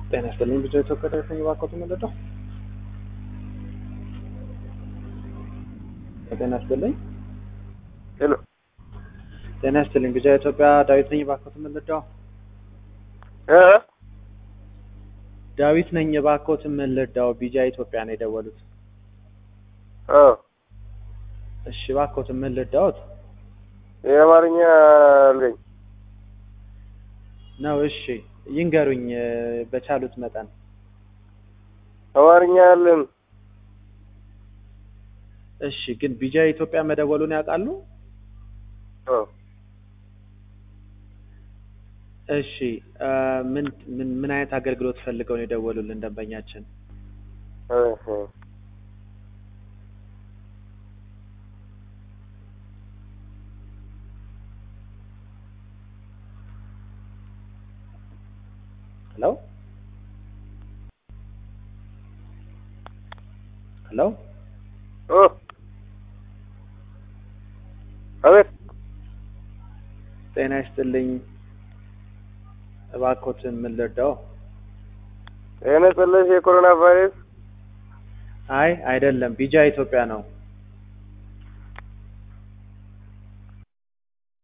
ጤና ይስጥልኝ ብዙ ኢትዮጵያ ደረሰኝ እባክዎት የምንረዳው ጤና ይስጥልኝ ሄሎ ጤና ይስጥልኝ ብዙ ኢትዮጵያ ዳዊት ነኝ እባክዎት የምንረዳው እ ዳዊት ነኝ እባክዎት የምንረዳው ቢጃ ኢትዮጵያ ነው የደወሉት አ እሺ እባክዎት የምንረዳዎት የአማርኛ አለኝ ነው እሺ ይንገሩኝ እ በቻሉት መጠን አማርኛ አለን እሺ ግን ቢጃ ኢትዮጵያ መደወሉን ያውቃሉ አ እሺ እ ምን ምን ምን አይነት አገልግሎት ፈልገው ነው የደወሉልን ደንበኛችን እህ ሄሎ ሄሎ ኦ አቤት ጤና ይስጥልኝ እባክዎትን ምን ልርዳው ጤና ይስጥልኝ የኮሮና ቫይረስ አይ አይደለም ቢጃ ኢትዮጵያ ነው